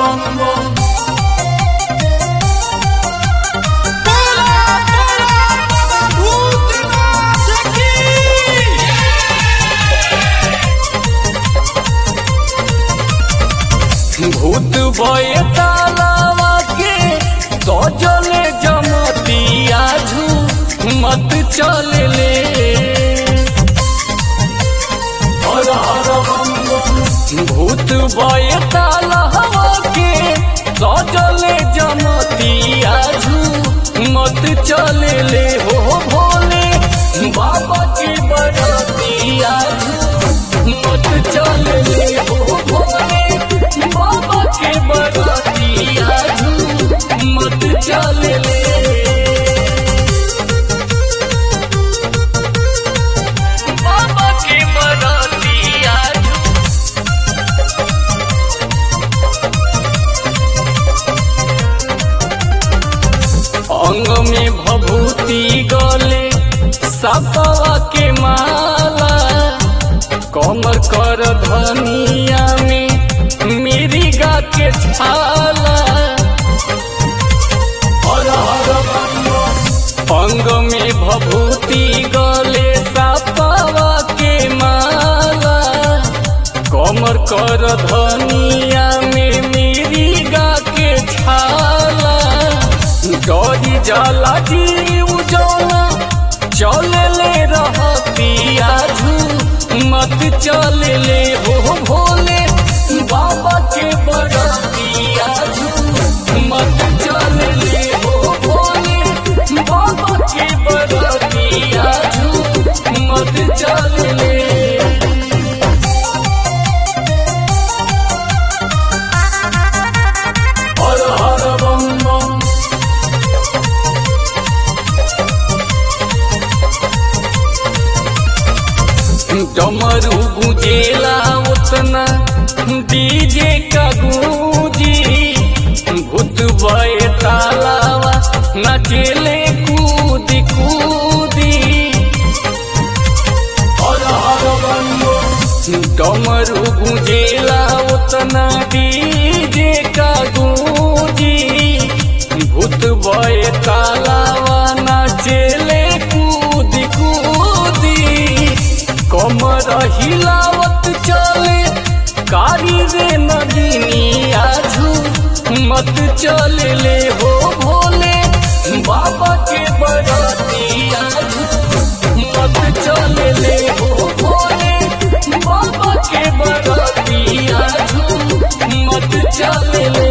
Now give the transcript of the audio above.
बम बम भूत भय तालावा के सजले जमतिया झू मत चल ले हर हर बम बम। भूत भय तालावा के सजले जमतिया झू मत चल ले हो भोले बाबा के बरतिया झू मत चल ले हो भोले बाबा के बरतिया झू मत चल ले बाबा के बरतिया अंग में भभूति गले सपवा के माला कमर कर धनिया में मेरी गा के छाला हर हर बम बम। अंग में भभूति गले सपवा के माला कमर कर धनिया में मेरी गा के छाला डरी जाला जीव जौना चल ले रहतिया झू मत चल ले हो भोले बाबा के बरतिया झू मत चल ले हो भोले बाबा के बरतिया झू मत चल ले हर हर बम बम डमरू गुजेला उतना डीजे का गूंजी भूत बय तालावा नचेले कूदी कूदी हर हर बम बम। डमरू गुजेला उतना डीजे का गूंजी भूत बय तालावा नाचेले कूदी कूदी कमर हिलावत चले कारी रे नगिनी आजू मत चल ले हो भोले बाबा के बराती आजू मत चल ले हो भोले बाबा के बराती आजू मत चल ले